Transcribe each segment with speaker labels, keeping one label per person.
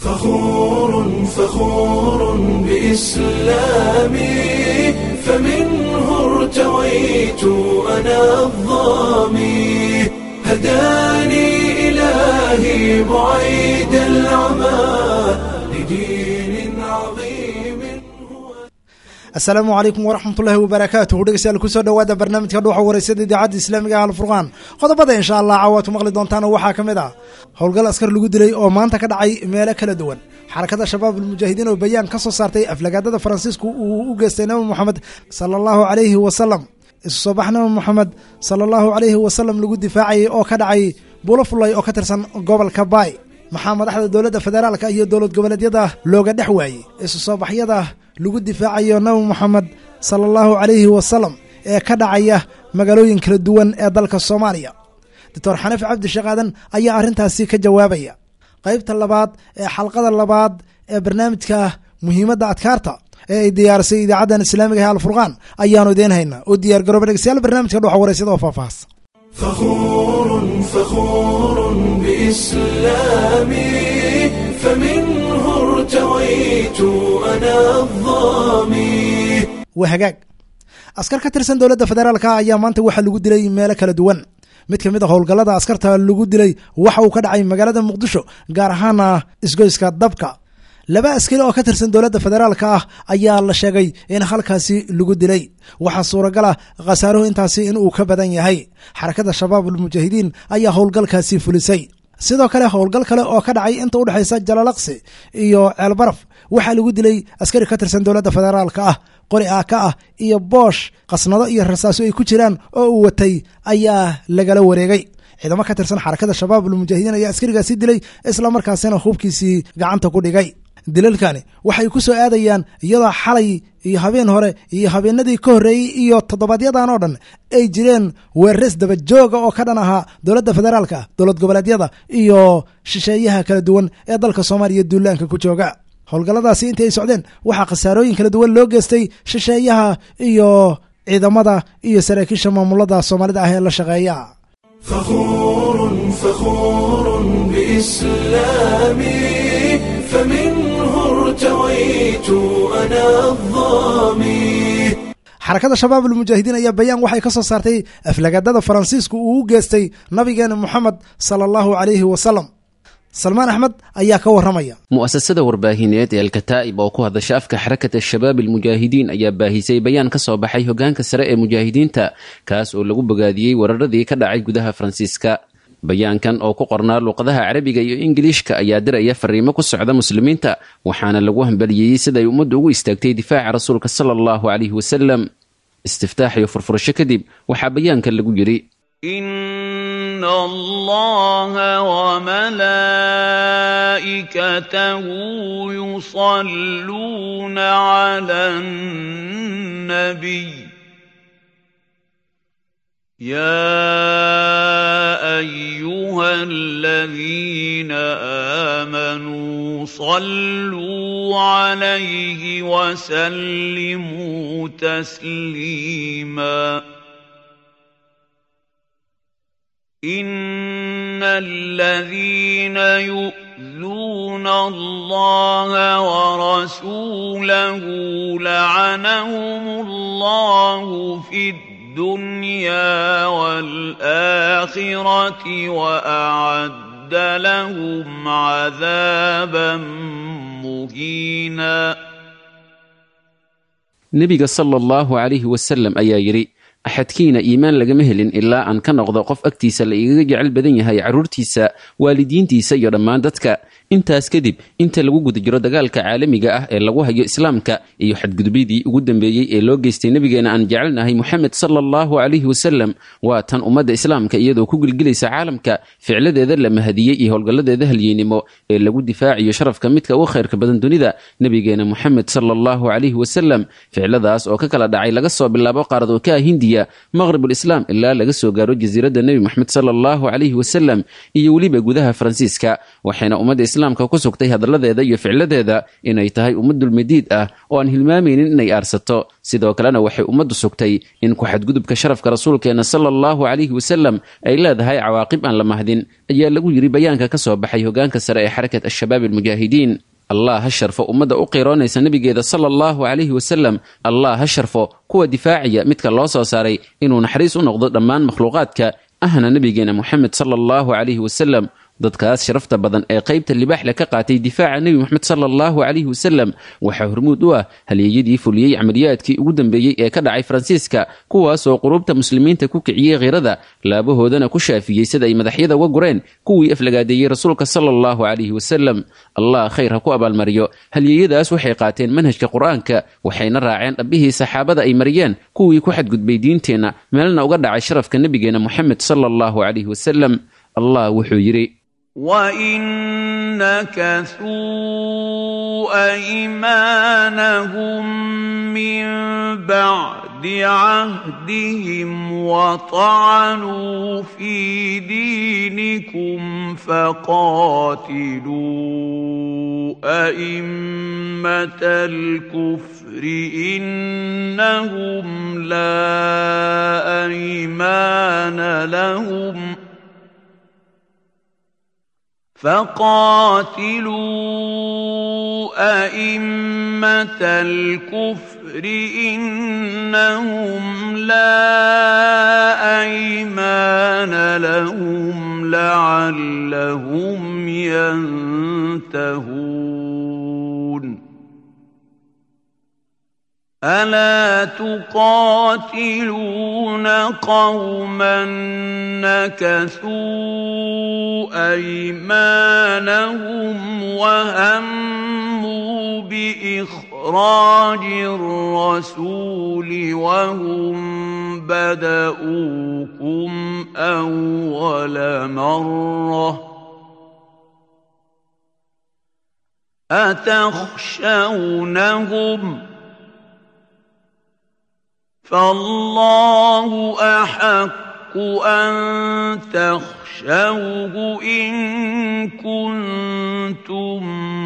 Speaker 1: فخور فخور بإسلامي فمنه ارتويت أنا الظامي هداني إلهي بعيد العمى لدين عظيم
Speaker 2: asalaamu calaykum waraxmatullaahi wabarakaatuhu dhegeystayaal kusoo dhowaada barnaamijka dhuuxa wareysada idaacadda islaamiga ah alfurqaan qodobada insha allah caawaad maqli doontaan waxaa ka mid ah howlgal askar lagu dilay oo maanta ka dhacay meelo kala duwan xarakada shabaab almujaahidiin oo bayaan ka soo saartay aflagaadada faransiisku uu u geystay nabi moxamed sala allahu calayhi wasalam isu soo bax nabi moxamed sala allahu calayhi wasalam lagu difaacayay oo ka dhacay buulo fullay oo ka tirsan gobolka baay maxaa madaxda dowladda federaalka iyo dowlad goboleedyada looga dhex waayey isu soo baxyada lagu difaacayo nabi moxamed sala allahu calayhi wasalam ee ka dhacaya magaalooyin kala duwan ee dalka soomaaliya doctor xaniif cabdi sheekh aadan ayaa arrintaasi ka jawaabaya qaybta labaad ee xalqada labaad ee barnaamijka muhiimadda adkaarta ee ay diyaarisay idaacaddan islaamiga ee alfurqaan ayaanu idiin haynaa oo diyaar garooba dhegeystayaal barnaamijka dhuxa wareysada oo faahfaahs
Speaker 1: فخور فخور بإسلامي فمنه ارتويت أنا الظامي
Speaker 2: waa hagaag askar ka tirsan dowladda federaalka ayaa maanta waxaa lagu dilay meelo kala duwan mid ka mid a howlgallada askarta lagu dilay waxa uu ka dhacay magaalada muqdisho gaar ahaana isgoyska dabka laba askari oo ka tirsan dowladda federaalka ah ayaa la sheegay in halkaasi lagu dilay waxaa suuragal ah khasaaruhu intaasi inuu ka badan yahay xarakada shabaab almujaahidiin ayaa howlgalkaasi fulisay sidoo kale howlgal kale oo ka dhacay inta udhexaysa jalalaqsi iyo ceelbaraf waxaa lagu dilay askari ka tirsan dowladda federaalka ah qori aaka ah iyo boosh qasnado iyo rasaaso ay ku jiraan oo uu watay ayaa lagala wareegay ciidamo ka tirsan xarakada shabaab almujaahidiin ayaa askarigaasi dilay isla markaasina hubkiisii gacanta ku dhigay dilalkani waxay ku soo aadayaan iyadoo xalay iyo habeen hore iyo habeenadii ka horreeyey iyo toddobadyadan oo dhan ay jireen weerares dabajooga oo ka dhan ahaa dowladda federaalka dowlad goboleedyada iyo shisheeyaha kala duwan ee dalka soomaaliya duulaanka ku jooga howlgalladaasi intii ay socdeen waxaa khasaarooyin kala duwan loo geystay shisheeyaha iyo ciidamada iyo saraakiisha maamulada soomaalida ah ee la shaqeeya
Speaker 1: فخور فخور بإسلامي فمنه ارتويت أنا الظامي
Speaker 2: xarakada shabaab almujaahidiin ayaa bayaan waxay ka soo saartay aflagaadada faransiisku uu u geystay nabigeena moxamed sala allahu calayhi wasalam salmaan axmed ayaa ka waramaya
Speaker 3: mu'asasada warbaahineed ee alkataa'ib oo ku hadasha afka xarakata shabaab almujaahidiin ayaa baahisay bayaan ka soo baxay hogaanka sare ee mujaahidiinta kaas oo lagu bogaadiyey weeraradii ka dhacay gudaha faransiiska bayaankan oo ku qornaa luuqadaha carabiga iyo ingiliishka ayaa diraya fariimo ku socda muslimiinta waxaana lagu hambaliyeeyey siday ummaddu ugu istaagtay difaaca rasuulka sala allahu calayhi wasalam istiftaax iyo furfurasho kadib waxaa bayaankan lagu yidhi
Speaker 4: إن الله وملائكته يصلون على النبي يا أيها الذين آمنوا صلوا عليه وسلموا تسليماً ان الذين يؤذون الله ورسوله لعنهم الله في الدنيا والاخره واعد لهم عذابا مهينا
Speaker 3: nebiga sala allahu calayhi wasalam ayaa yidhi axadkiina iimaan lagama helin ilaa aan ka noqdo qof agtiisa la igaga jecel badan yahay carruurtiisa waalidiintiisa iyo dhammaan dadka intaas kadib inta lagu guda jiro dagaalka caalamiga ah ee lagu hayo islaamka iyo xadgudubyadii ugu dambeeyey ee loo geystay nebigeena aan jecelnahay moxamed sala allahu calayhi wasalam waa tan ummadda islaamka iyadoo ku gilgilaysa caalamka ficladeeda la mahadiyey iyo howlgalladeeda halyeynimo ee lagu difaaciyo sharafka midka uga khayrka badan dunida nebigeena moxamed sala allahu calayhi wasalam ficladaas oo ka kala dhacay laga soo bilaabo qaarad oo ka ah hindiya alcarabiya maqribulislaam ilaa laga soo gaaro jasiiradda nebi moxamed sala allahu calayhi wasalam iyo weliba gudaha faransiiska waxayna ummadda islaamka ku sugtay hadalladeeda iyo ficladeeda inay tahay ummadulmadiid ah oo aan hilmaamaynin inay aarsato sidoo kalena waxay ummaddu sugtay in ku-xadgudubka sharafka rasuulkeenna sala allahu calayhi wasalam ay leedahay cawaaqib aan la mahdin ayaa lagu yidhi bayaanka ka soo baxay hogaanka sare ee xarakat al-shabaab almujaahidiin allah ha sharfo ummadda u qiroonaysa nebigeeda sala allahu calayhi wasalam allah ha sharfo kuwa difaaciya midka loo soo saaray inuu naxariis u noqdo dhammaan makhluuqaadka ahna nebigeena moxamed sala allahu calayhi wasalam dadkaas sharafta badan ee qaybta libaaxle ka qaatay difaaca nebi moxamed sala allahu calayhi wasalam waxaa hormuud u ah halyeeyadii fuliyey camaliyaadkii ugu dambeeyey ee ka dhacay faransiiska kuwaasoo qulubta muslimiinta ku kiciyey khirada laabahoodana ku shaafiyey sida ay madaxyada uga gureen kuwii aflagaadeeyey rasuulka sala allahu calayhi wasalam allah khayr ha ku abaalmariyo halyeeyadaas waxay qaateen manhajka qur-aanka waxayna raaceen dhabbihii saxaabada ay mariyeen kuwii ku xadgudbay diinteenna meelna uga dhacay sharafka nebigeena moxamed sala allahu calayhi wasalam allah wuxuu yidhi
Speaker 4: وإن نكثوا أيمانهم من بعد عهدهم وطعنوا في دينكم فقاتلوا أئمة الكفر إنهم لا أيمان لهم ۖ فقاتلوا أئمة الكفر إنهم لا أيمان لهم لعلهم ينتهون ألا تقاتلون قوما نكثوا أيمانهم وهموا بإخراج الرسول وهم بدؤوكم أول مرة أتخشونهم ۖ فالله احق ان تخشوه ان كنتم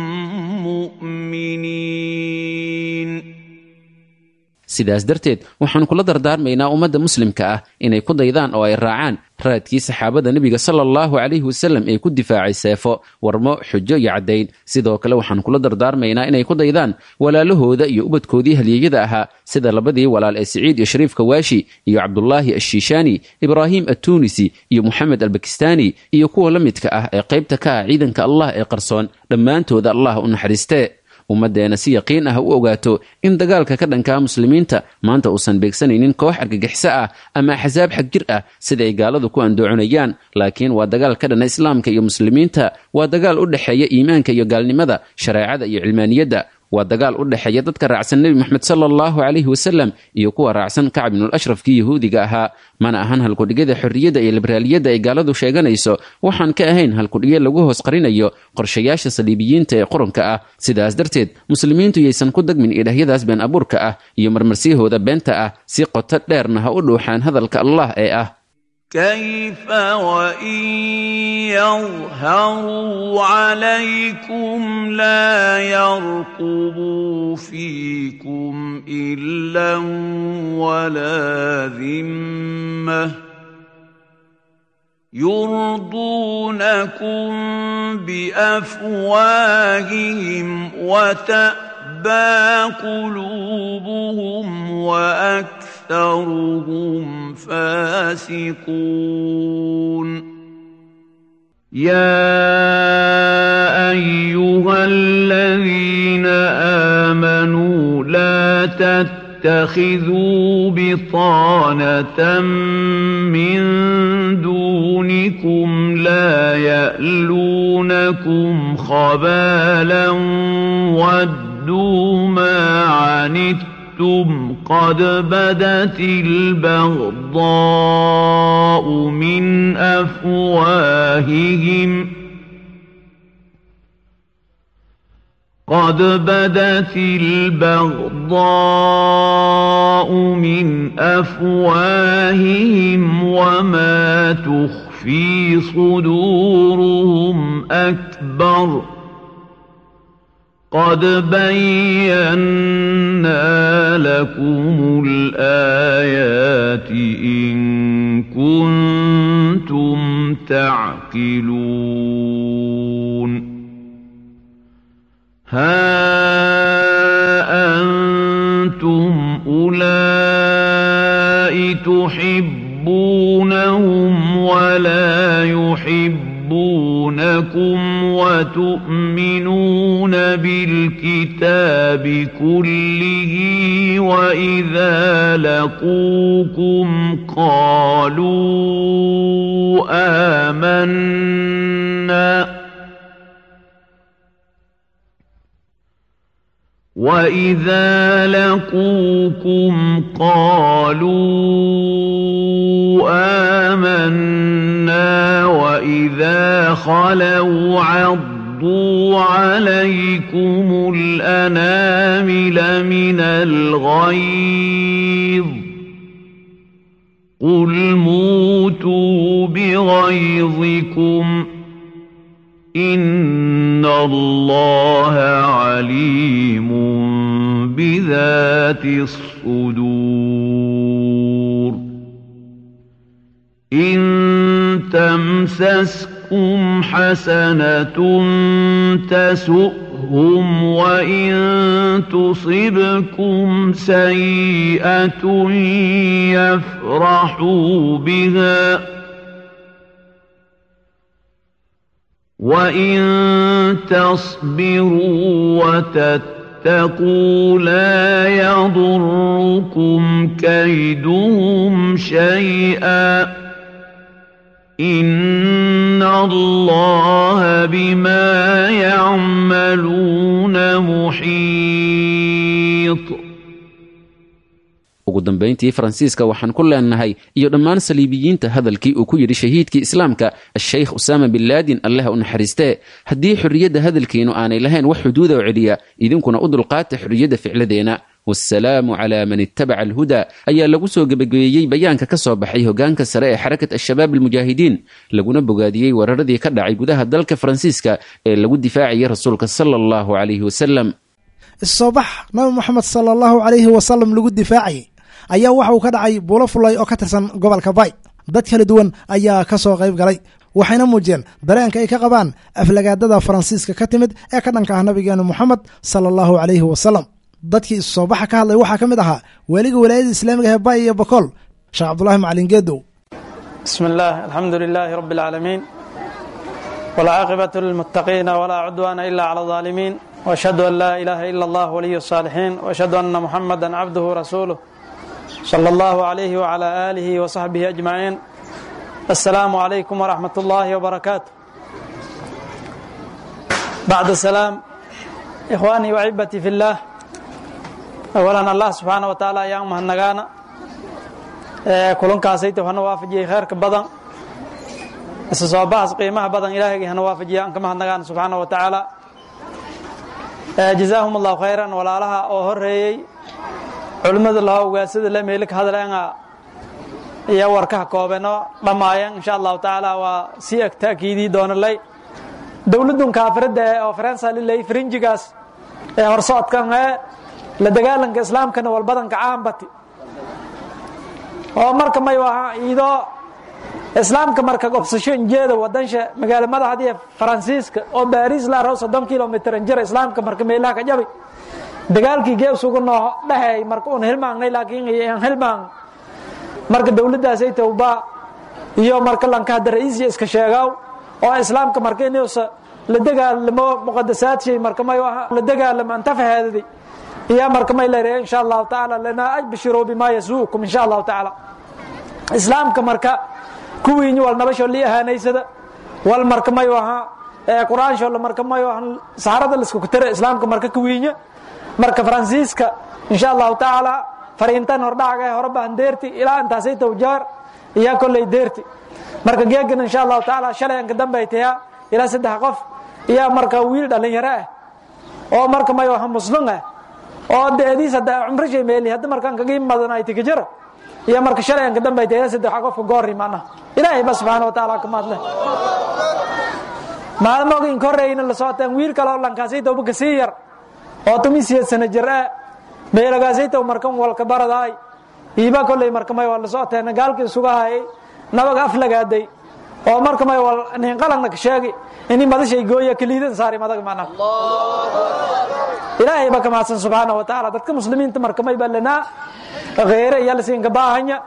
Speaker 4: مؤمنين
Speaker 3: sidaas darteed waxaan kula dardaarmaynaa ummadda muslimka ah inay ku daydaan oo ay raacaan raadkii saxaabada nebiga sala allahu calayhi wasalam ee ku difaacay seefo warmo xujo iyo caddayn sidoo kale waxaan kula dardaarmaynaa inay ku daydaan walaalahooda iyo ubadkoodii halyeeyada ahaa sida labadii walaal ee siciid iyo shariif kawaashi iyo cabdulaahi ashiishaani ibraahim attuunisi iyo moxamed albakistaani iyo kuwa la midka ah ee qaybta ka ah ciidanka allah ee qarsoon dhammaantooda allah u naxariistee ummaddeena si yaqiin ah u ogaato in dagaalka ka dhankaa muslimiinta maanta uusan beegsanaynin koox argagixiso ah ama axsaab xag jir ah sida ay gaaladu ku andooconayaan laakiin waa dagaal ka dhana islaamka iyo muslimiinta waa dagaal u dhexeeya iimaanka iyo gaalnimada shareecada iyo cilmaaniyadda waa dagaal u dhexeeya dadka raacsan nebi moxamed sala allahu calayhi wasalam iyo kuwa raacsan kacb ibnul ashrafkii yahuudiga ahaa mana ahan halkudhigyada xorriyadda iyo liberaaliyadda ay gaaladu sheeganayso waxaan ka ahayn halkudhigyo lagu hoos qarinayo qorshayaasha saliibiyiinta ee quranka ah sidaas darteed muslimiintu yaysan ku dagmin idhahyadaas been abuurka ah iyo marmarsiyahooda beenta ah si qoto dheerna ha u dhuuxaan hadalka allah ee ah
Speaker 4: كيف وإن يظهروا عليكم لا يرقبوا فيكم إلا ولا ذمة يرضونكم بأفواههم وتأبى قلوبهم وأكثرهم فاسقون يا أيها الذين آمنوا لا تتخذوا بطانة من دونكم لا يألونكم خبالا ودوا ما عنتم أَنتُمْ قَدْ بَدَتِ الْبَغْضَاءُ مِنْ أَفْوَاهِهِمْ قد بدت البغضاء من أفواههم وما تخفي صدورهم أكبر قد بينا لكم الآيات إن كنتم تعقلون ها أنتم أولئك تحبونهم ولا يحبونكم وتؤمنون بالكتاب كله وإذا لقوكم قالوا آمنا وإذا لقوكم قالوا آمنا وإذا خلوا عضوا عليكم الأنامل من الغيظ قل موتوا بغيظكم إن الله عليم بذات الصدور إن تمسسكم حسنة تسؤهم وإن تصبكم سيئة يفرحوا بها وإن تصبروا وتتقوا لا يضركم كيدهم شيئا إن الله بما يعملون محيط
Speaker 3: ugu dambayntii faransiiska waxaan ku leenahay iyo dhammaan saliibiyiinta hadalkii uu ku yidhi shahiidkii islaamka ashaykh usaama bin laadin allah u naxariistee haddii xorriyadda hadalkiinu aanay lahayn wax xuduuda oo celiya idinkuna u dulqaata xorriyadda ficladeena wasalaamu calaa man ittabaca alhuda ayaa lagu soo gebagabeeyey bayaanka ka soo baxay hogaanka sare ee xarakat al-shabaab almujaahidiin laguna bogaadiyey weeraradii ka dhacay gudaha dalka faransiiska ee lagu difaacayay rasuulka sala allahu calayhi wasalam
Speaker 2: issoobax nabi moxamed sala allahu calayhi wasalam lagu difaacayay ayaa waxa uu ka dhacay buulo fulay oo ka tirsan gobolka bay dad kala duwan ayaa ka soo qayb galay waxayna muujiyeen dareenka ay ka qabaan aflagaadada faransiiska ka timid ee ka dhanka ah nabigeena moxamed sala allahu calayhi wasalam dadkii issoobaxa ka hadlay waxaa ka mid ahaa weliga walaayada islaamiga ee bay iyo bokool sheekh cabdulahi macalin geedow
Speaker 5: بسم الله الحمد لله رب العالمين والعاقبة للمتقين ولا عدوان إلا على الظالمين وأشهد أن لا إله إلا الله ولي الصالحين وأشهد أن محمدا عبده ورسوله صلى الله عليه وعلى آله وصحبه أجمعين السلام عليكم ورحمة الله وبركاته بعد السلام إخواني وعبتي في الله أولا الله سبحانه وتعالى يا مهنغانا kulankaasayta hana waafajiyey kheyrka badan isa soo baxas qiimaha badan ilaahayga hana waafajiya aan ka mahadnagaan subxaana wa tacaala jazaahum allahu khayran walaalaha oo horeeyey culimmada laho ugaasada le meeli ka hadleenga iyo warkaha koobeno dhammaayeen insha allahu tacaala waa si eg taakiidii doonalay dowladun kaafiradda ee oo faransa lilay farinjigaas ee horsocodkan ee la dagaalanka islaamkana walbadanka caambati oo marka may aha iidoo islaamka marka obsasho injeeda wadansha magaalo madaxdii faransiiska oo baris la rao soddon kilomitr jira islaamka marka meelaha ka jabi dagaalkii geesugu noo dhexeey marka un hilmaangnay laakiin aan hilmaan marka dowladdaasay towba iyo marka lanka hadda ra'iisiya iska sheegaaw oo islaamka marka inuusa la dagaalamo muqadasaadshey marka may aha la dagaalamo antafaheedadi iyo marka may leeyahay insha allahu tacaala lana abshiruu bimaa yasuukum insha allahu tacaala islaamka marka kuwiinyi wal nabasho li ahaanaysada wal marka mayu ahaa qur-aansho marka mayu ahaa saxarada la isku kutara islaamka marka kuwiinya marka faransiiska insha allahu tacaala fariintan hordhacaga ee hore baan deerti ilaa intaasay tawjaar iyo kolley deerti marka geegana insha allahu tacaala shalay anka dambe ay tayaa ilaa saddex qof iyo marka wiil dhalinyaro ah oo marka may waha muslum ah oo deediis hadda cumro shay meeli hadda markaan kaga imadan ay tikajara iyo marka shalay aan ka dambay deeda saddex qofka goori maana ilaahay ba subxaana wa tacaala ka maadle maalmoga in koreyna la socotaan wiil kale oo lankaasay tawba ka sii yar oo tumi siyeed sana jir ah meelagaasay taw markan walka baradaay iiba kolley marka may waa la socoteen gaalkii isuga hayay nabaga aflagaaday oo marka may wal nin qalanna ka sheegi ini madashay gooya kaliidan saari madaga macna ilaahay ba ka mahadsan subxaana wa tacaala dadka muslimiinta marka may balanaa kheyre iyo lasiinka baahanya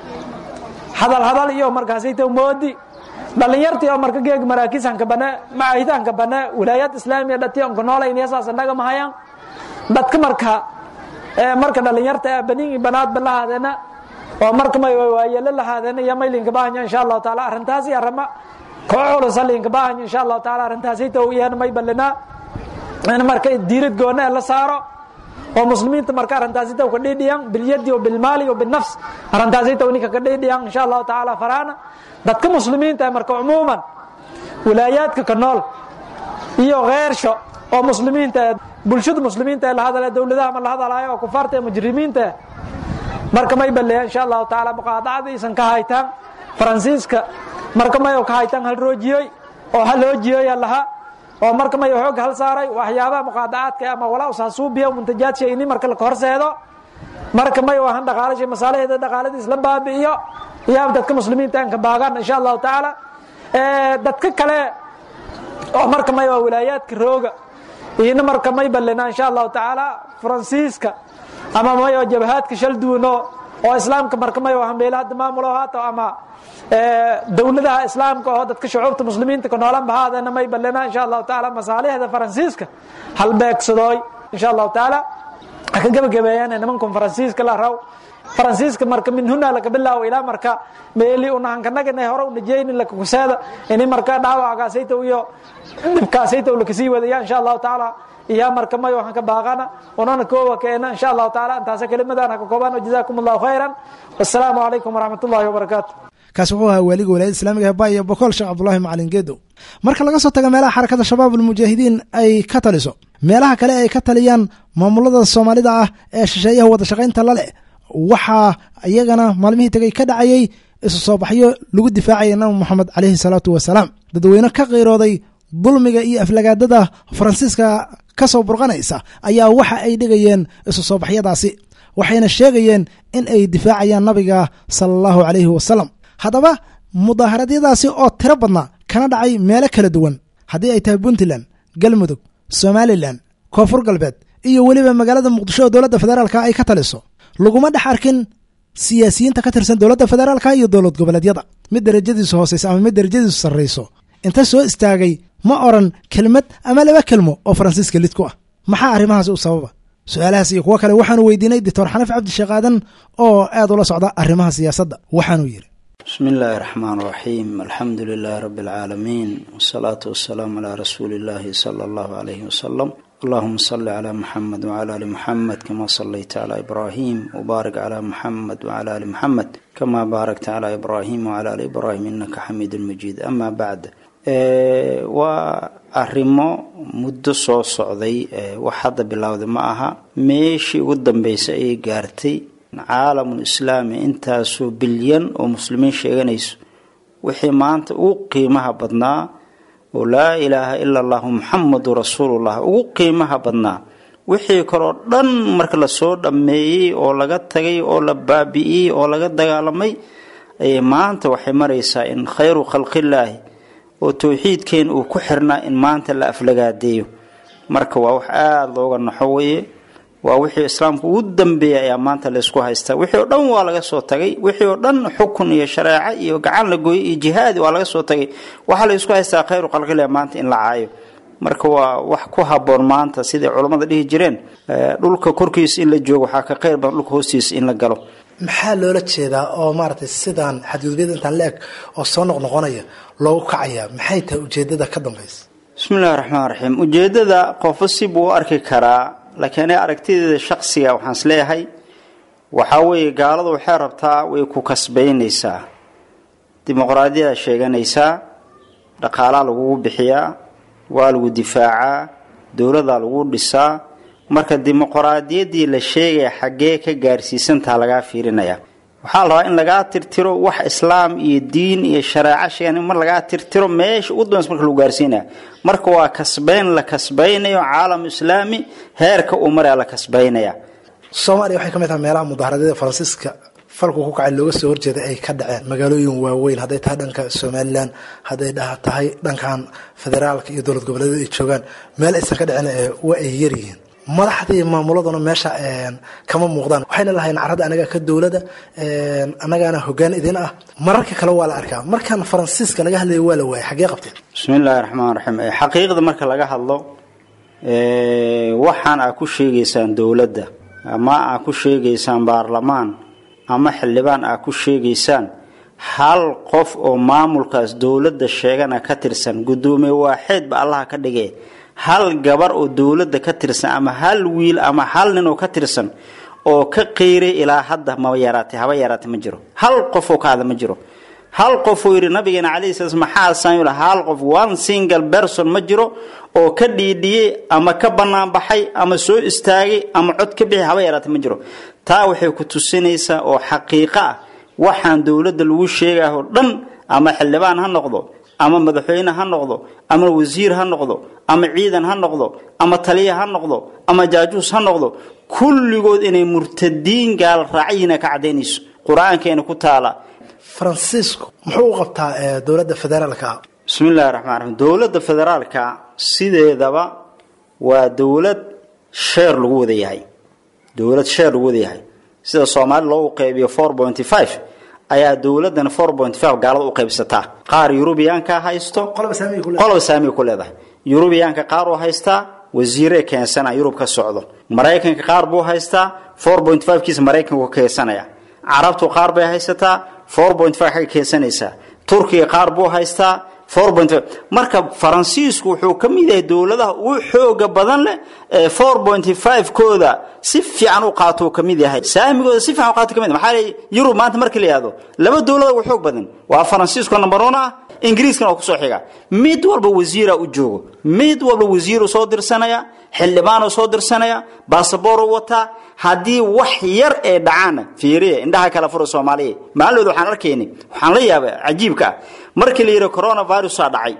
Speaker 5: hadal hadal iyo markaasay taw moodi dhalinyartii oo marka geeg maraakiisanka bane macaahidaanka bane wilaayad islaamiya dhati onka noolayniya saas naga mahayaan dadka marka marka dhalinyarta banin banaadba lahaadeena oo marka may waayelo lahaadeena iyo maylinka baahanya insha allahu taala arrintaasi arama koo culusa linka baahanya insha allahu taala arrintaasi taw iyana may balanaa in marka diirad goona la saaro oo muslimiinta marka arrintaasi taw ka dhidhiyan bilyadi wa bilmaali wa binafs arrintaasi taw ninka ka dhidhiyan insha allahu taala faraana dadka muslimiinta marka cumuuman wilaayaadka ka nool iyo kheersho oo muslimiinta bulshada muslimiinta ee la hadala dowladaha ma la hadalaayo oo kufaarta ee mujrimiinta marka may baleeya insha allahu taala muqaadacada aysan ka haytaan faransiiska marka may ka haytaan hal roojiyey oo hal hoojiyey laha oo marka may xoog hal saaray waxyaabaha muqaadacaadka ama walaa usaasuubiya muntajaadka ini marka la horseedo marka may wahan dhaqaalashay masaalaheeda dhaqaalada isla baabi'iyo iyo dadka muslimiinta aan ka baagaan insha allahu tacaala dadka kale oo marka may waa wilaayaadka rooga iyona marka may balena insha allahu tacaala faransiiska ama may waa jabahaadka shal duuno oo islaamka marka may waa hambeela hadda maamulo haato ama dowladaha islaamka oo dadka shucuubta muslimiinta ka noolan bahaadana may balena insha allahu tacaala masaalixda faransiiska halbeegsadooy insha allahu tacaala ka gebagabeeyaan nimankan faransiiska la raw faransiiska marka min huna laka bilaawo ilaa marka meeli unahankanagana hore unajeyni lakakuseeda ini marka dhaawackaasayta iyo dhibkaasayta lakasii wadaya insha allahu tacaala iyo marka may waxaan ka baaqana unana koowa keena insha allahu tacaala intaasa kelimadaan haka koobaan jazakum allahu khayran wassalaamu calaykum waraxmat ullahi wabarakaatu
Speaker 2: kaasi wuxuu ahaa waaliga walaayada islamiga heba iyo bokool sheekh cabdulahi macalin geedow marka laga soo taga meelaha xarakada shabaab almujaahidiin ay ka taliso meelaha kale ay ka taliyaan maamulada soomaalida ah ee shisheeyaha wada shaqaynta la leh waxaa iyagana maalmihii tegay ka dhacayay isu soo baxyo lagu difaacaya nabi moxamed caleyhi salaatu wasalaam dadweyne ka qiirooday dulmiga iyo aflagaadada faransiiska ka soo burqanaysa ayaa waxa ay dhigayeen isu soo baxyadaasi waxayna sheegayeen in ay difaacayaan nabiga sala allahu caleyhi wasalam haddaba mudaaharadyadaasi oo tiro badnaa kana dhacay meelo kala duwan haddii ay tahay puntland galmudug somalilan koonfur galbeed iyo weliba magaalada muqdisho oo dowladda federaalka ay ka taliso laguma dhex arkin siyaasiyiinta ka tirsan dowladda federaalka iyo dowlad goboleedyada mid darajadiisu hooseysa ama mid darajadiisu sarrayso inta soo istaagay ma oran kelmad ama laba kelmo oo faransiiska lid ku ah maxaa arrimahaasi u sababa su-aalahaas iyo kuwo kale waxaanu weydiinay doctor xanaf cabdisheekh aadan oo aad ula socda arrimaha siyaasadda waxaanuu yidhi
Speaker 6: بسم الله الرحمن الرحيم الحمد لله رب العالمين والصلاة والسلام على رسول الله صلى الله عليه وسلم اللهم صل على محمد وعلى آل محمد كما صليت على إبراهيم وبارك على محمد وعلى آل محمد كما باركت على إبراهيم وعلى آل إبراهيم إنك حميد مجيد أما بعد waa arrimo muddo soo socday wax hadda bilowday ma aha meeshii ugu dambeysay ayay gaartay caalamul islaami intaasoo bilyan oo muslimiin sheeganayso wixii maanta ugu qiimaha badnaa oo laa ilaaha ila allahu muxamadu rasuulullah ugu qiimaha badnaa wixii kaloo dhan marka lasoo dhammeeyey oo laga tagay oo la baabi'iyey oo laga dagaalamay ayay maanta waxay maraysaa in khayru khalqillaahi oo towxiidkeen uu ku xirnaa in maanta la aflagaadeeyo marka waa wax aada looga naxo weye waa wixii islaamka ugu dambeeyay ayaa maanta laysku haystaa wixii oo dhan waa laga soo tagay wixii oo dhan xukun iyo shareeco iyo gacan la gooyo iyo jihaadi waa laga soo tagay waxaa laysku haystaa khayru khalqillah maanta in la caayo marka waa wax ku haboon maanta siday culammada dhihi jireen dhulka korkiisa in la joogo waxaa ka khayr badan dhulka hoostiisa in la galo
Speaker 2: maxaa loola jeedaa oo maaragtay sidaan xadgudubyada intaan la eg oo soo noqnoqonaya loogu kacayaa maxay tahay ujeedada ka dambaysa
Speaker 6: bismi illahi raxmaan raxiim ujeedada qofo si buu u arki karaa laakiin aniga aragtideeda shaksiga waxaan is leeyahay waxaa weeye gaaladu waxay rabtaa way ku kasbaynaysaa dimuqraadiyada sheeganaysaa dhaqaalaa lagugu bixiyaa waa lagu difaacaa dowladaa lagu dhisaa marka dimuqraadiyaddii la sheegaya xaggee ka gaarsiisantaa lagaa fiirinaya waxaa la rabaa in lagaa tirtiro wax islaam iyo diin iyo shareeco sheegan in mar lagaa tirtiro meesha ugu dambaysa marka lagu gaarsiinaya marka waa kasbayn la kasbaynayo caalamu islaami heerka uu maraya la kasbaynaya
Speaker 2: soomaaliya waxay ka mid tahay meelaha mudaaharadyada faransiiska falku ku kacay looga soo horjeeda ay ka dhaceen magaalooyin waaweyn hadday tahay dhanka somalilan hadday tahay dhankan federaalka iyo dowlad goboleedyada ay joogaan meel aysan ka dhicin waa ay yaryihiin madaxdii maamuladuna meesha kama muuqdaan waxayna lahayn carada anaga ka dowlada anagaana hogaan idin ah mararka kale waa la arkaa markan faransiiska laga hadlaya waa la waayay xaggee qabteen
Speaker 6: bismi illaahi raxmaan raxiim xaqiiqda marka laga hadlo waxaan aa ku sheegaysaan dowladda ama aa ku sheegaysaan baarlamaan ama xildhibaan aa ku sheegaysaan hal qof oo maamulkaas dowladda sheegana ka tirsan guddoomiye waaxeed ba allaha ka dhigee hal gabar oo dowladda ka tirsan ama hal wiil ama hal nin oo ka tirsan oo ka qeyray ilaa hadda ma yaraatay haba yaraatay ma jiro hal qof oo ka hadla ma jiro hal qof uu yidhi nabigeena calayhi salaam maxaa saamil hal qof one single person ma jiro oo ka dhiidhiyey ama ka bannaan baxay ama soo istaagay ama cod ka bixi haba yaraatay ma jiro taa waxay ku tusinaysaa oo xaqiiqo ah waxaan dowladda lagu sheegaho dhan ama xildhibaan ha noqdo ama madaxweyne ha noqdo ama wasiir ha noqdo ama ciidan ha noqdo ama taliya ha noqdo ama jaajuus ha noqdo kulligood inay murtadiin gaal raacyiina ka cadaynayso qur-aankeena ku taala
Speaker 2: faransiisku muxuu u qabtaa dowladda federaalka
Speaker 6: bismi illahi raxmaan raxiim dowladda federaalka sideedaba waa dowlad sheer lagu wada yahay dowlad sheer lagu wada yahay sida soomaali loogu qeybiyo four pointy five ayaa dowladdan four point five gaalada u qaybsataa qaar yurubiyaanka haysto qoloba saamiga ku leedahay yurubiyaanka qaar uu haystaa wasiire keensana yurub ka socdo maraykanka qaar buu haystaa four point five kiisa maraykanku ka keensanaya carabtu qaar bay haysataa four point five xagga keensanaysaa turkiga qaar buu haystaa four point five marka faransiisku wuxuu ka mid yahay dowladaha ugu xooga badan leh ee four point five kooda si fiican u qaato ka mid yahay saamigooda si fiican u qaato ka mid maxaa leeyahay yurub maanta markii la yihahdo laba dowlada ugu xoog badan waa faransiisku number one ah ingiriiskana oo kusoo xiga mid walba wasiira u joogo mid walba wasiiru soo dirsanaya xildhibaanuu soo dirsanaya baasabooruu wataa haddii wax yar ee dhacaana fiiriya indhaha kala fura soomaaliya maalooda waxaan arkayni waxaan la yaaba cajiibka ah markii la yidhi coronavirusa dhacay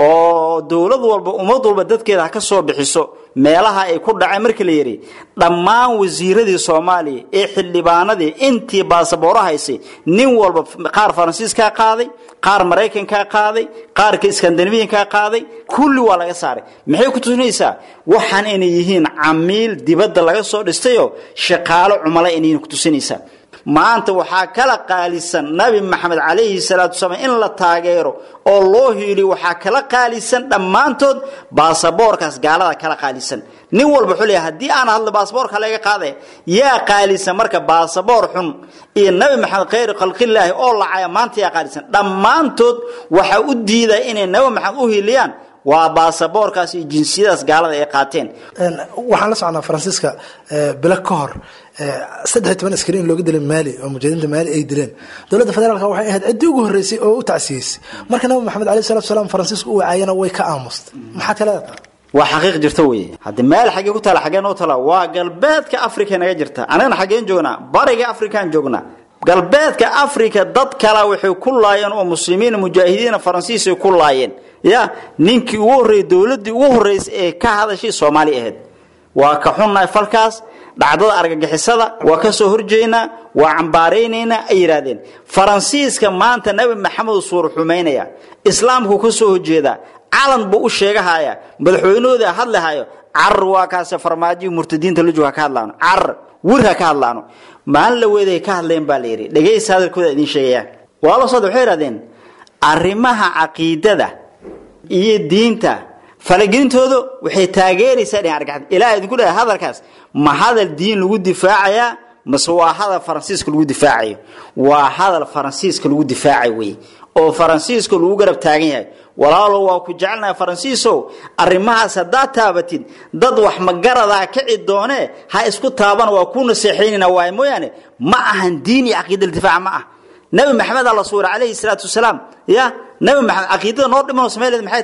Speaker 6: oo dowlad walba ummad walba dadkeeda ha ka soo bixiso meelaha ay ku dhaceen markii la yidhi dhammaan wasiiradii soomaaliya ee xildhibaanadii intii baasabooro haysay nin walba qaar faransiiskaa qaaday qaar maraykankaa qaaday qaarka iskandinabiyankaa qaaday kulli waa laga saaray maxay ku tusinaysaa waxaan inay yihiin camiil dibadda laga soo dhistayoo shaqaalo cumala inay ku tusinaysaa maanta waxaa kala qaalisan nabi maxamed calayhi salaatu wasalaam in la taageero oo loo hiiliyo waxaa kala qaalisan dhammaantood baasaboorkaas gaalada kala qaalisan nin walba wuxuu leeyahay haddii aan hadlo baasaboorka laga qaadaya yaa qaalisan marka baasaboor xun iyo nabi maxamed khayr khalqillaahi oo lacaya maanta yaa qaalisan dhammaantood waxaa u diidaya inay nabi maxamed u hiiliyaan waa baasaboorkaas iyo jinsiyadaas gaalada ay qaateen
Speaker 2: waxaan la socnaa faransiiska bilo ka hor saddex iyo toban askari in looga dilay maali oo mujahidiinta maali ay dileen dowladda federaalk waxay ahayd ciddii ugu horreysay oo u tacsiyeysay marka nabi maxamed alayh salatu salaam faransiisku u wacaayana way ka aamustay maxaad ka leedahay
Speaker 6: waa xaqiiq jirta weye haddi meel xaggee ku taala xaggee noo tala waa galbeedka africa naga jirta anagana xaggeen joognaa bariga afrikaan joognaa galbeedka africa dad kala waxay ku laayeen oo muslimiin mujaahidiina faransiisay ku laayeen ya ninkii ugu horreeyey dowladdii ugu horreysay ee ka hadashay soomaali ahayd waa ka xunnahay falkaas dhacdada argagixisada waa ka soo horjeynaa waa cambaaraynaynaa ay yidhaahdeen faransiiska maanta nabi maxamed suur xumaynaya islaamku ka soo horjeedaa calan buu u sheegahaya madaxweynahooda hadlahayo carar waa kaase farmaajiyi murtadiinta lajoog ha ka hadlaano carar wir ha ka hadlaano maalin la weeday ka hadleen baa la yidhi dhegaysta hadalkooda idiin sheegayaan waa la socda waxay yidhahdeen arrimaha caqiidada iyo diinta falagelintooda waxay taageeraysaa dhin argagixid ilaa idinku dhahay hadalkaas ma hadal diin lagu difaacayaa mase waa hadal faransiiska lagu difaacayo waa hadal faransiiska lagu difaacayo wey oo faransiiska lagu garab taagan yahay walaalo waa ku jecelnahay faransiisow arrimahaas haddaad taabatid dad wax magaradaa kici doonee ha isku taabana waa ku naseexaynayna waay mooyaane ma ahan diin iyo caqiida difaaca ma ah nabi maxamed alla suura calayhi salaatu wasalaam ya nabi maxamed caqiidada noo dhimanoo samayleed maxay tahay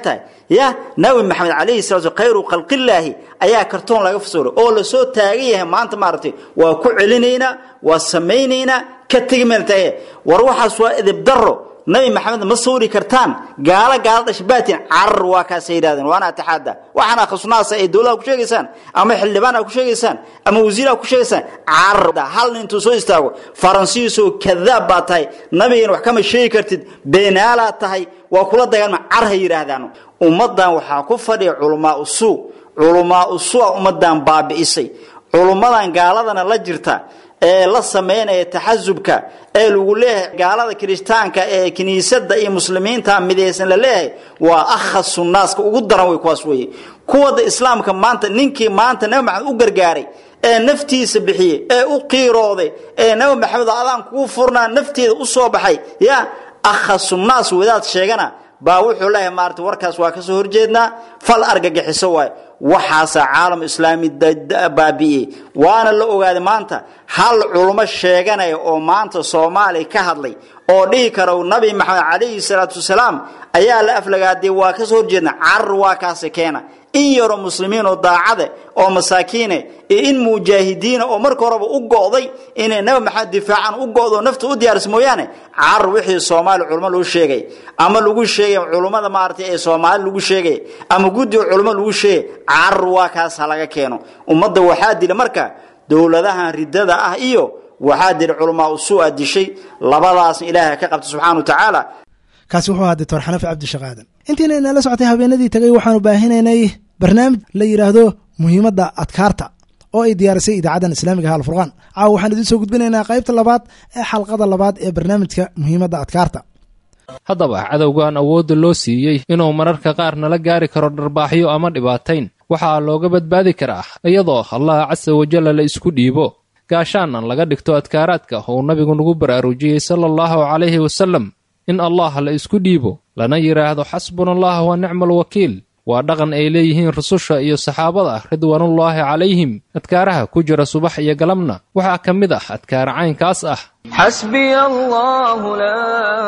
Speaker 6: ya nabi maxamed calayhi salatu khayru khalqillaahi ayaa kartoon laga fasuray oo lasoo taagan yahay maanta maaragtay waa ku celinaynaa waa samaynaynaa ka tegi meel taage war waxaas waa edeb darro nabi maxamed ma sawri kartaan gaalo gaalo dhashbaatin carar waa kaasay yidhahdeen waana atixaada waxaan akhrisnaasa ay dowlada ku sheegaysaan ama xildhibaan ku sheegaysaan ama wasiira ku sheegaysaan carar hal nin intuu soo istaago faransiisoo kadaab baa tahay nabigana wax kama sheegi kartid beenaalaa tahay waa kula dagaalma car ha yidhaahdaan ummadan waxaa ku fadhiya culamaa usuu culamaa usua ummadan baabi'isay culummadan gaaladana la jirta ee la samaynaya taxasubka ee lagu leeyahay gaalada kirishtaanka ee kiniisada iyo muslimiinta midaysan la leeyahay waa akhasu naaska ugu daran way kuwaas weye kuwada islaamka maanta ninkii maanta nabi maxamed u gargaaray ee naftiisa bixiyey ee u qiirooday ee nabi maxamed adaan kugu furnaa nafteeda u soo baxay ya akhasu naas wadaad sheegana baa wuxuu leeyahay maarata warkaas waa kasoo horjeednaa fal argagixiso waay waxaasaa caalam islaami baabi'iyey waana la ogaaday maanta hal culummo sheeganaya oo maanta soomaaliya ka hadlay oo dhihi kara nabi maxamed calayhi salaatu wasalaam ayaa la aflagaadee waa kasoo horjeedna carar waa kaasi keena in yaroo muslimiin oo daacade oo masaakiine iyo in mujaahidiina oo marka horeba u go'day inay nabi maxamed difaacaan u go'do nafta u diyaarisa mooyaane carar wixii soomaali culmo loo sheegay ama lagu sheegay culummada maaragtay ee soomaali lagu sheegay ama guddiga culmo lagu sheegay carar waa kaas ha laga keeno ummadda waxaa dila marka dowladahan ridada ah iyo waxaa dila culamaa usuu-a dishay labadaasna ilaahay ka qabta subxana wa tacaala
Speaker 2: kaasi wuxuu ahaa doctor xanafi cabdisheekh aadan intiina inala socotay habeenadii tagay waxaanu baahinaynay barnaamij la yidhaahdo muhiimadda adkaarta oo ay diyaarisay idaacaddan islaamiga ha alfurqaan caawa waxaan idiin soo gudbinaynaa qaybta labaad ee xalqada labaad ee barnaamijka muhiimadda adkaarta
Speaker 7: haddaba cadowgan awoodda loo siiyey inuu mararka qaar nala gaari karo dharbaaxyo ama dhibaatayn waxaa looga badbaadi karaa iyadoo allah casa wajalla la isku dhiibo gaashaanan laga dhigto adkaaraadka uu nabigu nagu baraarujiyey sala allahu calayhi wasallam in allah la isku dhiibo lana yidhaahdo xasbuna allah wa nicma alwakiil waa dhaqan ay leeyihiin rususha iyo saxaabada ridwaanullaahi calayhim adkaaraha ku jira subax iyo galabna waxaa ka mid ah adkaara caynkaas ah
Speaker 4: حسبي الله لا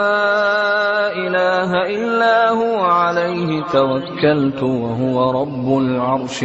Speaker 4: إله إلا هو عليه توكلت وهو رب العرش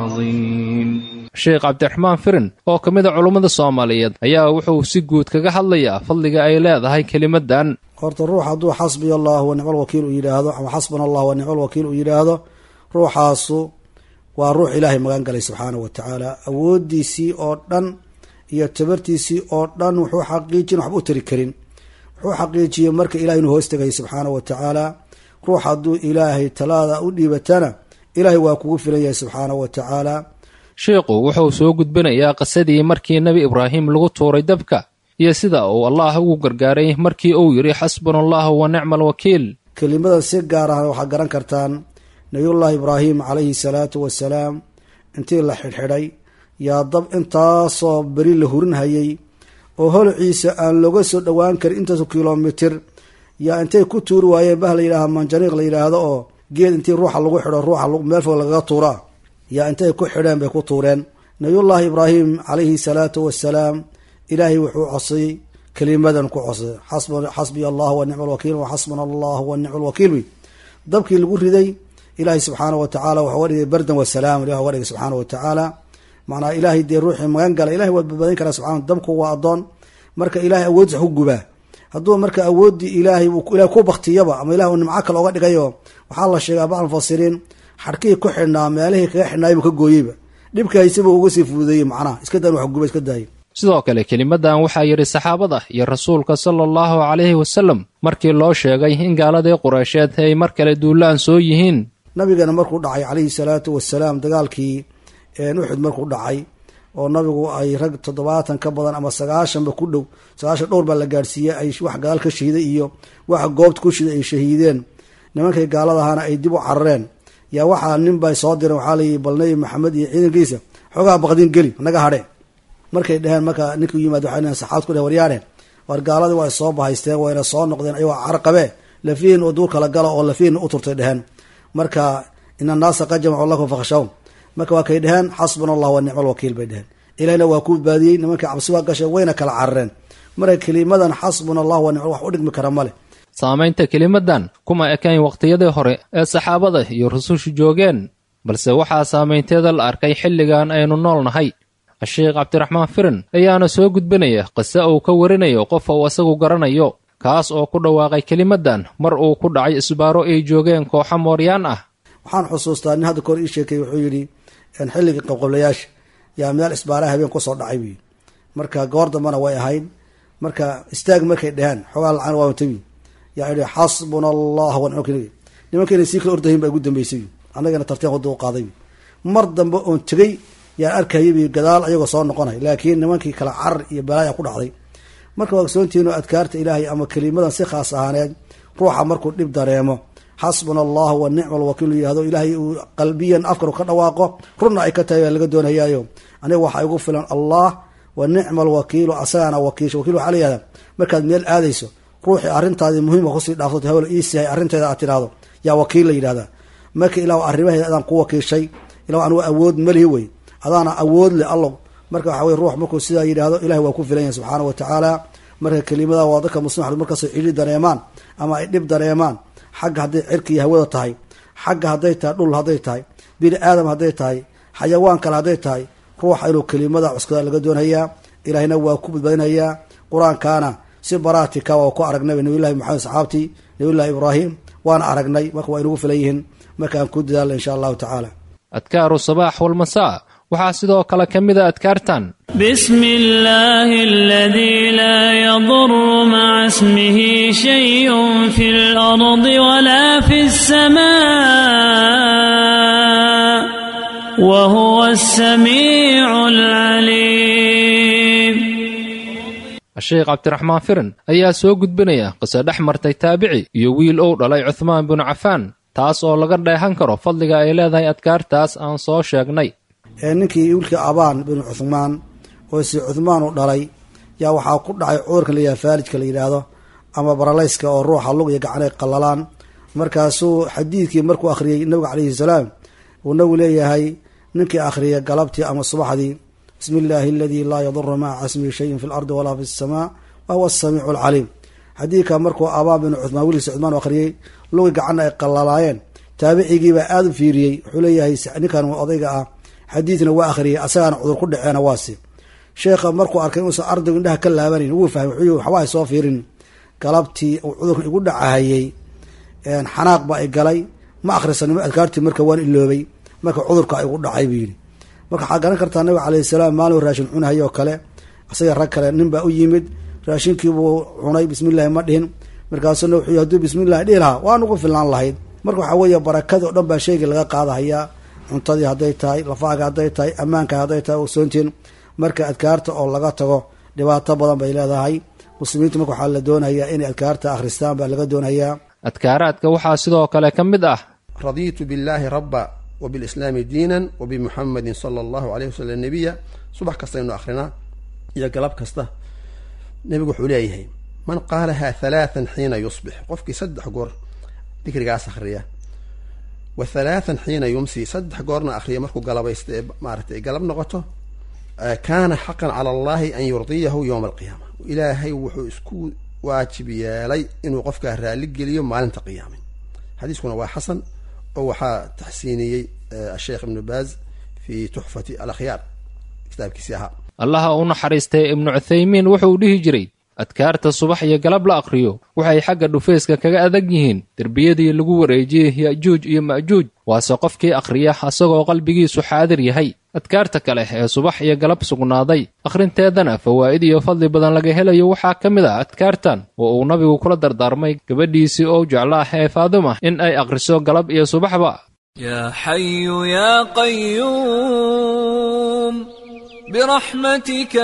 Speaker 4: العظيم
Speaker 7: sheekh cabdiraxmaan firin oo ka mid a culummada soomaaliyeed ayaa wuxuu si guud kaga hadlayaa fadliga ay leedahay kelimaddan
Speaker 8: horta ruux hadduu xasbiya allah wa nicma alwakiil uu yidhaahdo ama xasbuna allah wa nicma alwakiil uu yidhaahdo ruuxaasu waa ruux ilaahay magan galay subxaanahu wa tacaala awooddiisii oo dhan iyo tabartiisii oo dhan wuxuu xaqiijin waxba u tari karin wuxuu xaqiijiyey marka ilahay inuu hoos tegay subxaanahu wa tacaala ruux hadduu ilaahay talaada u dhiibatana ilaahay waa kugu filan yahay subxaanahu wa tacaala
Speaker 7: sheikhu wuxuu soo gudbinayaa qisadii markii nebi ibraahim lagu tuuray dabka iyo sida uu allah ugu gargaaray markii uu yidhi xasbuna allahu wa nicma alwakiil
Speaker 8: kelimadan si gaar ah waxaad garan kartaan nabiyullaahi ibraahim calayhi salaatu wasalaam intii la xidhxidhay yaa dab intaasoo beri la hurinhayay oo holociisa aan looga soo dhowaan karin intaasoo kilomitir yaa intay ku tuuri waayeen bah la yidhaaha manjaniiq la yidhaahdo oo geed intii ruuxa lagu xidho ruuxa meel fog lagaga tuuraa yaa intay ku xidheen bay ku tuureen nabiyullaahi ibraahim calayhi salaatu wasalaam ilaahay wuxuu cosay kelimadan ku cosay xasbiya allah wa nicma alwakiil wa xasbuna allah wa nicma alwakiil wey dabkii lagu riday ilaahay subxaana wa tacaala waxuu ga dhigay bardan wasalaam ilah uga dhigay subxaana wa tacaala macnaa ilaahay dee ruuxii magan gala ilahay waa badbaadin karaa subxana dabku waa addoon marka ilahay awooddiisa ku gubaa hadduu marka awooddii ilaahay ilahay ku baktiyaba ama ilahay uu nimco kale oga dhigayo waxaa la sheegaa bacd mufasiriin xadhkihii ku xidhnaa meelihii kaga xidhnaaybu ka gooyeyba dhibka haysaba uga sii fududeeyey macnaha iska daan wax guba iska daayay
Speaker 7: sidoo kale kelimadan waxaa yidhi saxaabada iyo rasuulka sala allahu calayhi wasallam markii loo sheegay in gaaladii qureysheed ay mar kale duulaan soo yihiin
Speaker 8: nabigeena markuu dhacay calayhi salaatu wasalaam dagaalkii uxud markuu dhacay oo nabigu ay rag toddobaatan ka badan ama sagaashanba ku dhow sagaashan dhowr baa la gaadhsiiyey ay wax gadaal ka shahiiday iyo waxa goobta ku shiday ay shahiideen nimankay gaaladahaana ay dib u carareen yaa waxaa nin bay soo direen waxaa layihi bal nebi maxamed iyo ciidankiisa xoogaa baqdin geli naga hadhe markay dheheen marka ninkuu yimaad waxay dheheen saxaabad ku dheh waryaadheen war gaaladii waa soo bahaysteen wayna soo noqdeen ayagoo carqabee lafihin oo duur kala gala oo lafihin u turtay dheheen marka ina annaasa qad jamacuu lakum fakhshaw marka waa kay dheheen xasbuna allah wa nicma alwakiil bay dheheen ilahina waa ku badbaadiyey nimankii cabsi waa gashay wayna kala carareen marka kelimadan xasbuna allah wa nicma wax u dhigmi kara male
Speaker 7: saamaynta kelimaddan kuma ekayn wakhtiyadii hore ee saxaabada iyo rusushu joogeen balse waxaa saamaynteeda la arkay xilligan aynu nool nahay sheekh cabdiraxmaan firin ayaana soo gudbinaya qise uu ka warinayo qof uu isagu garanayo kaas oo ku dhawaaqay kelimaddan mar uu ku dhacay isbaaro ay joogeen kooxo mooryaan ah
Speaker 8: waxaan xusuustaa nin hadda kahor ii sheekay wuxuu yidhi xilligii qabqablayaasha yaa meel isbaaraha habeen kusoo dhacay buyi marka goor dambana way ahayd marka istaag markay dheheen xoogaa lacan waa tabi yaa idhi xasbuna allah wanimk nimankayna sii kala ordahin baa igu dambeysay annagana tarteen wada u qaaday mar dambe oon tegey yaan arkayay gadaal ayagoo soo noqonay laakiin nimankii kala carar iyo balaaya ku dhacday marka waa ogsoontihiin oo adkaarta ilaahay ama kelimadan si khaas ahaaneed ruuxa markuu dhib dareemo xasbuna allahu wa nicma alwakiilu yihahdo ilaahay uu qalbiyan afkar ka dhawaaqo runna ay ka tahay baa laga doonayaayo aniga waxaa igu filan allah wa nicma alwakiilu asagana wakiisha wakiil waxaa layihahda markaad meel aadayso ruuxii arrintaadii muhiimka kusii dhaafsato hawel iisihay arrinteeda aad tidhaahdo yaa wakiil la yidhahdaa marka ilah arrimaheeda adaan ku wakiishay ilah anugu awood malihi wey adaana awood leh allo marka waxa wey ruux markuu sidaa yidhaahdo ilahi waa ku filan yahay subxaana wa tacaala marka kelimada waa dadka muslimaxdu markastay cidhi dareemaan ama ay dhib dareemaan xagga hadday cirkiiyo hawada tahay xagga hadday tahay dhul hadday tahay bini aadam hadday tahay xayawaan kale hadday tahay ruuxa inuu kelimada cuskada laga doonayaa ilaahina waa ku badbaadinayaa qur-aankaana si baraatika waa ku aragnay nabiyulahi maxamed saxaabtii nabiyullahi ibraahim waana aragnay marka waa inugu filan yihiin markaan ku dadaala insha allahu tacaala
Speaker 7: adkaaru sabaax walmasaa waxaa sidoo kale ka mida adkaartan
Speaker 9: بسم الله الذي لا يضر مع اسمه شيء في الأرض ولا في السماء وهو السميع العليم
Speaker 7: sheekh cabdiraxmaan firin ayaa soo gudbinaya qise dhex martay taabici iyo wiil ou dhalay cuhmaan binu cafaan taas oo laga dheehan karo fadliga ay leedahay adkaartaas aan soo sheegnay
Speaker 8: ninkii wiilkii abaan binu cuhmaan oo si cuhmaan u dhalay yaa waxaa ku dhacay cudurka layihaha faalijka la yidhaahdo ama baralayska oo ruuxa lug iyo gacanay qallalaan markaasuu xadiidkii markuu akhriyey nabiga calayhi salaam uu nabigu leeyahay ninkii akhriyay galabtii ama subaxdii bismi illaahi aladii laa yaduru maca ismihi shayin fi lardi walaa fi samaa wa huwa asamiicu alcaliim xadiidka markuu abaan binu cuhmaan wiilkiisa cuhmaan u akhriyey lugi gacanna ay qallalaayeen taabicigiibaa aada u fiiriyey wuxuu leeyahay ninkan odayga ah xadiidna waa akhriyay asagaana cudur ku dhaceena waasi sheekha markuu arkay inuusan ardaygu indhaha ka laabanayn wuu fahmay wuxuu waxba ay soo fiirin galabtii uu cudurka igu dhacahayey xanaaq baa i galay ma akhrisanimo adkaartii marka waan iloobay marka cudurka igu dhacay buu yidhi marka waxaa garan kartaa nabiga calayhi salaam maalin raashin cunahay oo kale isaga rag kale nin baa u yimid raashinkiibuu cunay bismillahi ma dhihin markaasuna wuxuu hadduu bismillahi dhihi lahaa waa nugu filnaan lahayd marka waxaa weeye barakada o dhan baa sheegii laga qaadahayaa cuntadii hadday tahay lafaaga hadday tahay ammaanka hadday tahay ogsoontiin marka adkaarta oo laga tago dhibaato badan bay leedahay muslimiintu marka waxaa la doonayaa inay adkaarta akhristaan baa laga doonayaa
Speaker 7: adkaaraadka waxaa sidoo kale ka mid ah
Speaker 10: radiitu billaahi rabba wbilislaami diinan wabimuxamadin sala allahu alayh wasalam nebiya subax kastaynu akrinaa iyo galab kasta nebigu wuxuu leeyahay man qaalaha halaathan xiina yusbix qofkii saddex goor dikrigaas akhriya wa halaathan xiina yumsi saddex goorna akhriya markuu galabaysta ee maaratay galab noqoto kaana xaqan cala allahi an yurdiyahu yowma alqiyaama ilaahay wuxuu isku waajib yeelay inuu qofkaa raalli geliyo maalinta qiyaama xadiiskuna waa xasan oo waxaa taxsiiniyey asheekh ibnu baaz fi tuxfati alakhyaar kitaabkiisii ahaa
Speaker 7: allaha u naxariistay ibnu cuthaymiin wuxuu dhihi jiray adkaarta subax iyo galab la akhriyo waxay xagga dhufayska kaga adag yihiin derbiyadii lagu wareejiyey ya'juuj iyo ma'juuj waase qofkii akhriya asagoo qalbigiisu xaadir yahay adkaarta kale ee subax iyo galab sugnaaday akhrinteedana fawaa'id iyo fadli badan laga helayo waxaa ka mid ah adkaartan oo uu nabigu kula dardaarmay gabadhiisii oo jeclaah ee faaduma in ay akhriso galab iyo subaxba
Speaker 11: يا حي يا قيوم برحمتك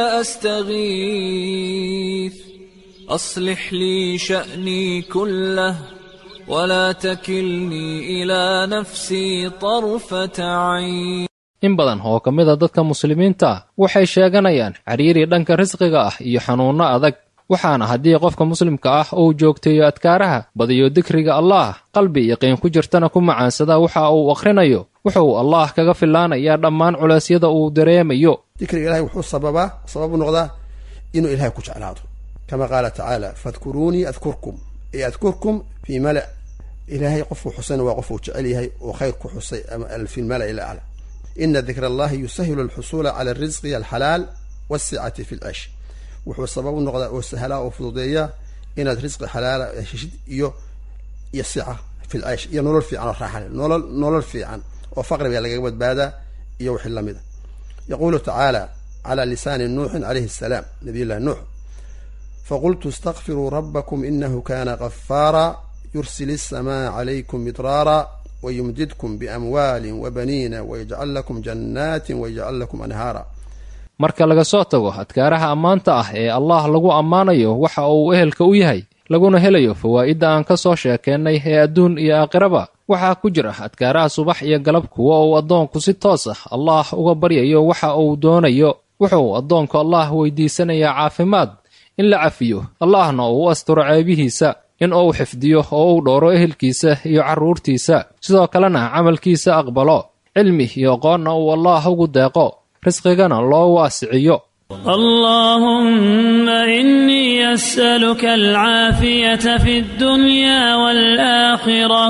Speaker 11: أستغيث أصلح لي شأني كله ولا تكلني إلى نفسي طرفة عين
Speaker 7: in badan oo ka mid a dadka muslimiinta ah waxay sheeganayaan cariiri dhanka risqiga ah iyo xanuunno adag waxaana haddii qofka muslimka ah uu joogteeyo adkaaraha badiyo dikriga allaah qalbi yaqiin ku jirtana ku macaansada waxa uu akhrinayo wuxuu allaah kaga filaanayaa dhammaan culeysyada uu dareemayo
Speaker 10: dikriga ilahay wuxuu sababaa sababu noqdaa inuu ilahay ku jeclaado kama qaala tacaala fadkuruunii adkurkum yadkurkum fii mala ilaahay qofuu xusayna waa qofuu jecel yahay oo khayr ku xusay ama fi lmala'i lacla ina dikra allahi yusahilu alxusuula cala alrisqi alxalaal waasicati fi lcish wuxuu sabab u noqdaa oo sahlaa oo fududeeya inaad risqi xalaala heshid iyo iyo sica fi lcish iyo nolol fiican oo raaxa leh nolol nolol fiican oo faqri baa lagaga badbaadaa iyo wixii lamid a yaquulu tacaala cala lisaani nuuxin calayhi asalaam nabiy llahi nuux faqultu istakfiruu rabbakum inahu kana gafaara yursil الsmaa عlaykum midraara wayumdidkum biamwaali wabaniina wayajcal lakum jannaati wayajcal lakum anhaara
Speaker 7: marka laga soo tago adkaaraha ammaanta ah ee allah lagu ammaanayo waxa uu ehelka u yahay laguna helayo fawaa'idda aan ka soo sheekeennay ee adduun iyo aakhiraba waxaa ku jira adkaaraha subax iyo galab kuwa uu addoonku si toos ah allah uga baryayo waxa uu doonayo wuxuu addoonku allah weydiisanayaa caafimaad in la cafiyo allahna uu u asturo ceebihiisa in uu xifdiyo oo uu dhowro ehelkiisa iyo carruurtiisa sidoo kalena camalkiisa aqbalo cilmi iyo aqoonna uu allaah ugu deeqo risqigana loo waasiciyo
Speaker 9: اللهم إني أسألك العافية في الدنيا والآخرة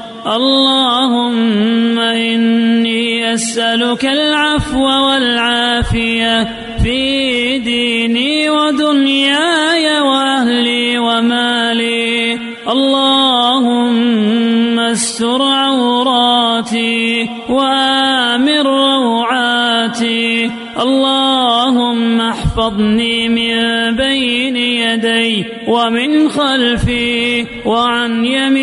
Speaker 9: اللهم إني أسألك العفو والعافية في ديني ودنياي وأهلي ومالي اللهم استر عوراتي وآمن روعاتي اللهم احفظني من بين يدي ومن خلفي وعن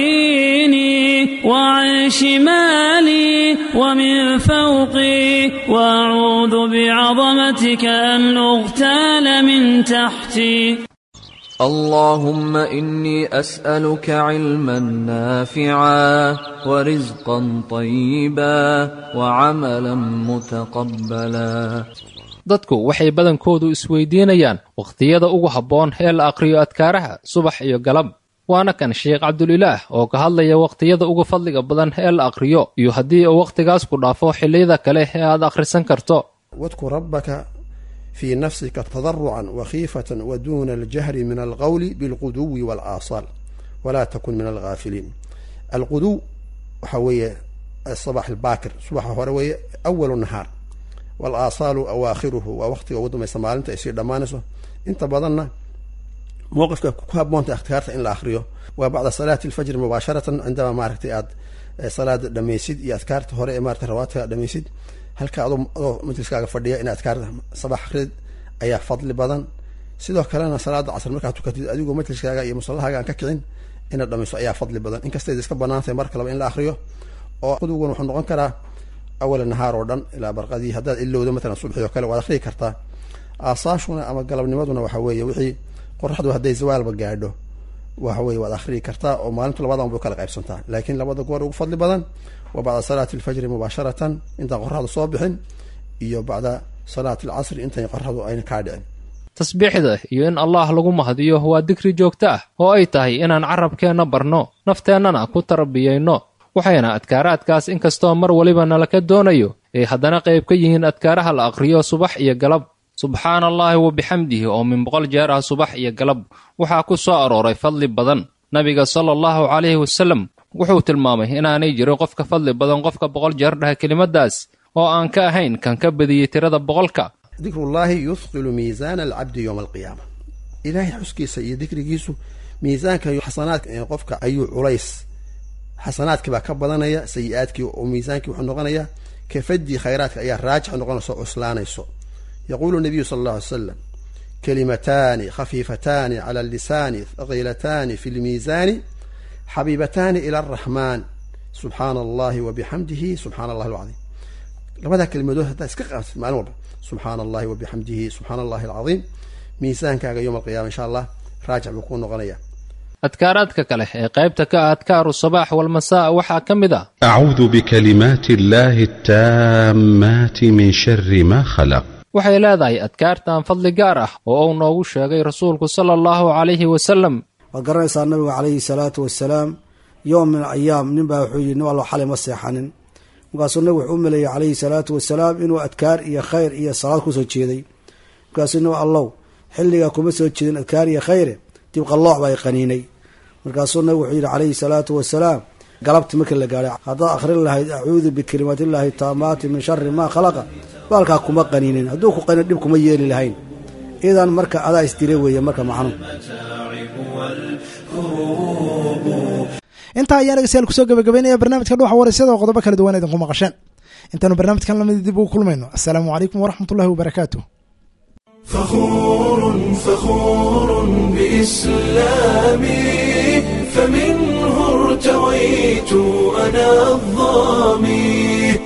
Speaker 9: يميني وعن شمالي ومن فوقي واعوذ بعظمتك ان اغتال من تحتي
Speaker 11: اللهم إني أسألك علما نافعا ورزقا طيبا وعملا متقبلا
Speaker 7: dadku waxay badankoodu isweydiinayaan wakhtiyada ugu habboon ee la aqriyo adkaaraha subax iyo galab waana kan sheekh cabdulilaah oo ka hadlaya wakhtiyada ugu fadliga badan ee la aqriyo iyo haddii uu wakhtigaas ku dhaafo xilliyada kale ee aad akhrisan karto
Speaker 10: wadkur rabbaka fii nafsika tadarucan wakhiifatan wa duuna aljahri min alqowli bilquduwi walaasaal walaa takun min alghaafiliin alquduw waxaa weeye sabax albaakir subaxa hore weeye awalu nahaar walaasaalu awaakhiruhu waa waqtiga ugu dambaysa maalinta ay sii dhammaanayso inta badanna mowqifka ku haboonta akhtiyaarta in la akriyo waa bacda salaati alfajri mubaasharatan cindama maaragtay aad salaada dhamaysid iyo adkaarta hore ee maratay rawaadka dhamaysid halka adoo adoo majliskaaga fadhiya in adkaarta sabax akrid ayaa fadli badan sidoo kalena salaada casr markaad tukatid adigoo majliskaaga iyo musallahaaga aan ka kicin inaad dhamayso ayaa fadli badan inkastay iska banaantahay mar kaleba in la akriyo oo quduguna wuxuu noqon karaa awala nahaar oo dhan ilaa barqadii haddaad ilowdo matalan subxii oo kale waad akriyi kartaa aasaashuna ama galabnimaduna waxa weeye wixii qoraxdu hadday zawaalba gaadho waxa weye waad akriyi kartaa oo maalintu labadan bay kala qaybsantaa laakiin labada goor ugu fadli badan waa bacda salaati alfajri mubaasharatan intaan qoraxdu soo bixin iyo bacda salaati alcasri intan qoraxdu ayna kaa dhicin
Speaker 7: tasbiixda iyo in allaah lagu mahdiyo waa dikri joogto ah oo ay tahay inaan carabkeenna barno nafteennana ku tarbiyayno waxayna adkaaraadkaas inkastoo mar weliba nalaka doonayo ay haddana qayb ka yihiin adkaaraha la aqriyo subax iyo galab subxaana allaahi wa bixamdihi oo min boqol jeer ah subax iyo galab waxaa ku soo arooray fadli badan nabiga sala allahu calayhi wasallam wuxuu tilmaamay inaanay jirin qof ka fadli badan qofka boqol jeer dhaha kelimadaas oo aan ka ahayn kan ka badiyey tirada boqolka
Speaker 10: dikrullaahi yuthqilu miisaana alcabdi yowma alqiyaama ilaahay xuskiisa iyo dikrigiisu miisaanka xasanaadka qofka ayuu culays xasanaadkii baa ka badanaya sayi-aadkii oo miisaankii wuxuu noqonayaa kafadii khayraadka ayaa raajix noqonayso cuslaanayso yaquulu nabiyu sala allah alay slam kalimataani khafiifataani cala allisaani thaqiilataani fi lmiisaani xabiibataani ila araxmaan subxaana allahi wa bixamdihi subxana allahi alcadiim labadaa kelimadood haddaad iska qaabtid maalin walba subxaana allahi wa bixamdihi subxaana allahi alcadiim miisaankaaga yowma alqiyama insha allah raajix buu kuu noqonaya
Speaker 7: adkaaraadka kale ee qaybta ka ah adkaaru sabaax walmasaa waxaa ka mid ah
Speaker 12: أعوذ بكلمات الله التامات من شر ما خلق
Speaker 7: waxay leedahay adkaartan fadli gaar ah oo uu noogu sheegay rasuulku sala allahu calayhi wasalam
Speaker 8: waad garanaysaa nabiga calayhi salaatu wasalaam yowm min ayaam nin baa wuxuu yidhi nin allo xalay ma seexanin markaasuu nabigu wuxuu u maleeyey calayhi salaatu wasalaam inuu adkaar iyo khayr iyo salaad kusoo jeeday markaasuu nabi allow xilligaa kuma soo jeedin adkaar iyo khayre dib qallooc baa i qaniinay markaasuu nabig wuxuu yidhi calayhi salaatu wasalaam galabti markii la gaadhay haddaad akhrin lahayd acuudu bikalimaatillaahi taamaati min shari maa khalaqa baalkaa kuma qaniinin hadduu ku qanin dhib kuma yeeli lahayn idan marka adaa isdire weeye marka macnuhu
Speaker 2: intaa ayaan dhegeystayaal kusoo gabagabaynaya barnaamijka dhuuxa waraysyada oo qodobo kala duwan idinku maqasheen intaanu barnaamijkan lamid dib ugu kulmayno assalaamu calaykum waraxmat ullahi wabarakaatu
Speaker 1: فخور فخور بإسلامي فمنه ارتويت أنا الظامي